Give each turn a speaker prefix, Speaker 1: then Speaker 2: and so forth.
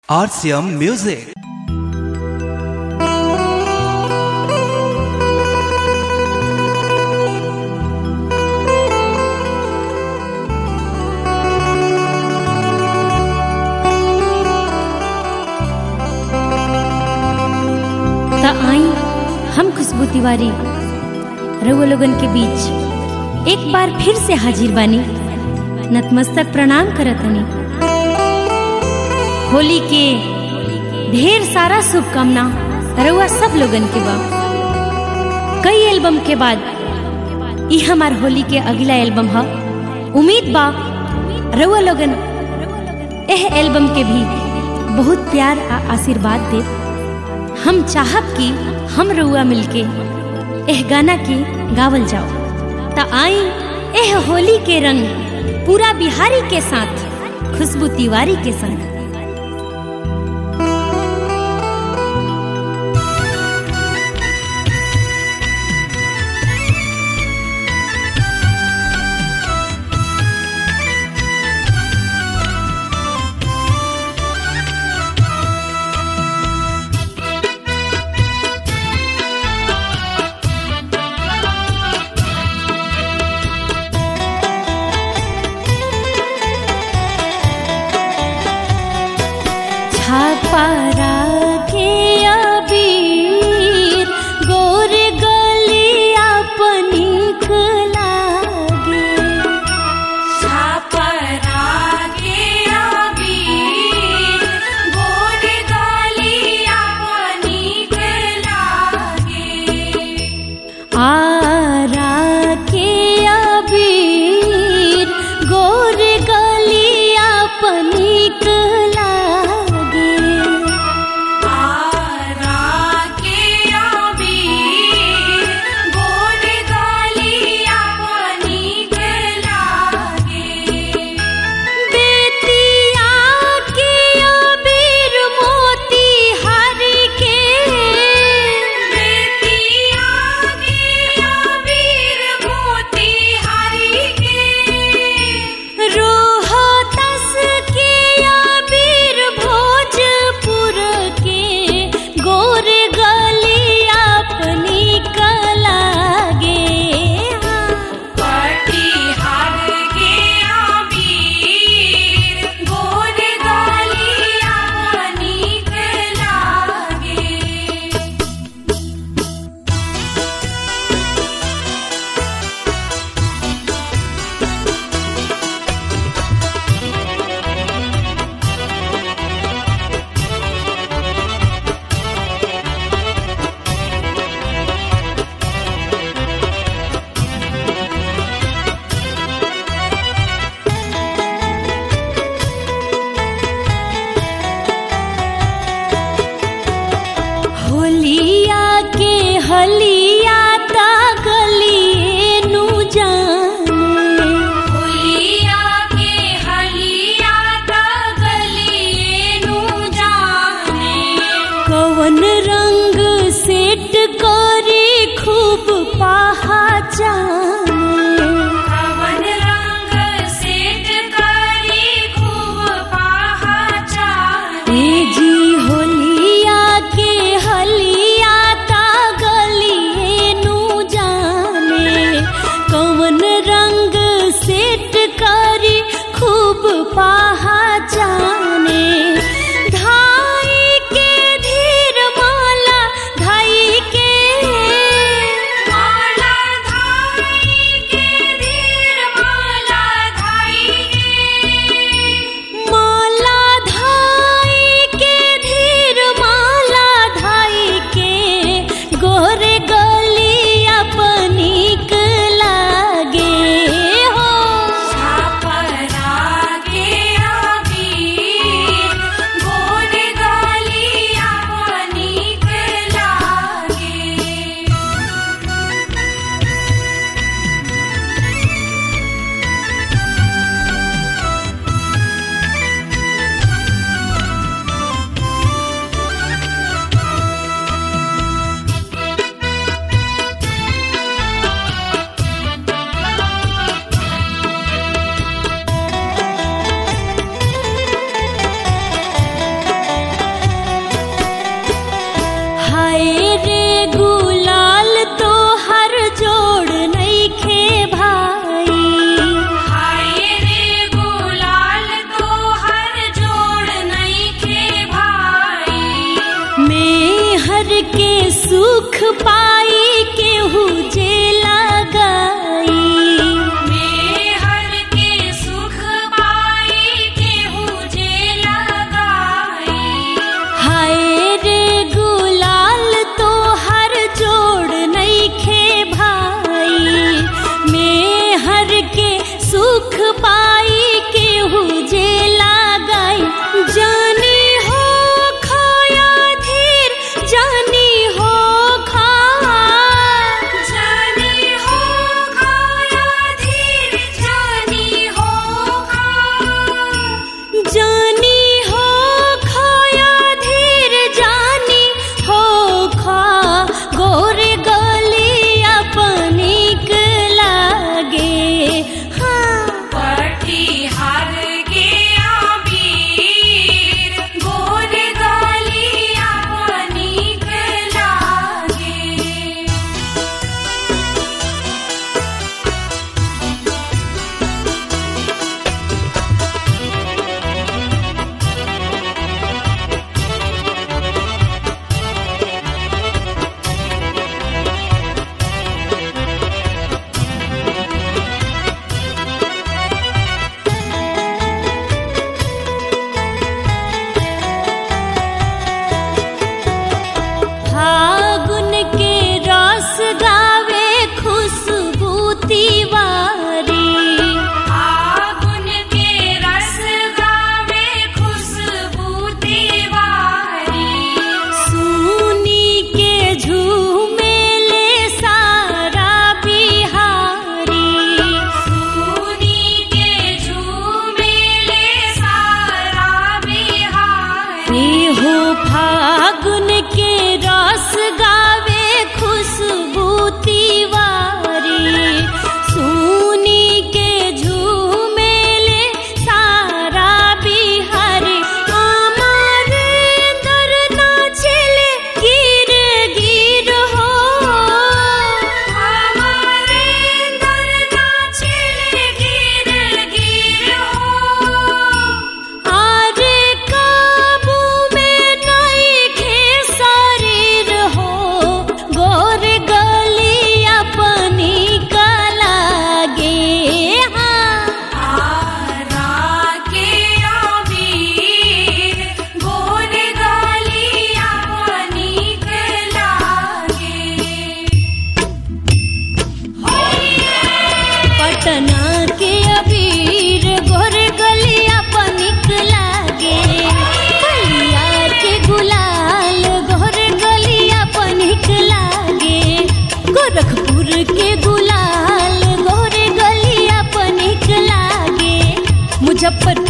Speaker 1: RCM Music.
Speaker 2: त आई हम खुशबू तिवारी रउआ लोगन के बीच एक बार फिर से हाजिर बानी नतमस्तक प्रणाम करतनी होली के ढेर सारा शुभकामना रउआ सब लोगन के बा कई एल्बम के बाद ई हमार होली के अगला एल्बम ह उम्मीद बा रउआ लोगन एह एल्बम के भी बहुत प्यार आ आशीर्वाद दे हम चाहब कि हम रउआ मिलके एह गाना के गावल जाओ त आई एह होली के रंग पूरा बिहारी के साथ खुशबू तिवारी के संग छापारा के अबीर गोर गलिया पनिक लागे आरा के अबीर गोर गलिया पनिक लागे के सुख पाई केहू जे लगाई
Speaker 1: मेहर के सुख पाई केहू जे लगाई
Speaker 2: हाय रे गुलाल तो हर जोड़ नइखे भाई मैं हर के सुख पाई केहू जे लगाई जानी हो खाया धीर जानी हो खा
Speaker 1: जानी हो खाया धीर जानी हो खा
Speaker 2: जानी हो खाया धीर जानी हो खा गोरे गलिया पनिक लागे हाँ
Speaker 1: पठिहार के आबीर गोर गलिया पनिक लागे
Speaker 2: फागुन के रस गावे खुशबू तिवारी
Speaker 1: आगुन के रस गावे खुशबू तिवारी
Speaker 2: सुनी के झूमेले सारा बिहारी
Speaker 1: सुनी के झूमेले सारा बिहार
Speaker 2: रे हो फागुन के रस गावे खुशबू तिवारी सुनी के झूमेले सारा बिहारी हमारे दर नाचले गिर गिर हो
Speaker 1: हमारे दर नाचले गिर गिर हो
Speaker 2: आरे काबू में नइखे शरीर हो गोर गलिया पनी लागे हाँ
Speaker 1: आरा के आबीर गोर गलिया पनिक लागे
Speaker 2: पटना के अबीर गोर गलिया पनिक लागे भैया के गुलाल गोर गलिया पनिक लागे गोरखपुर के गुलाल गोर गलिया पनिक लागे मुजफ्फरपुर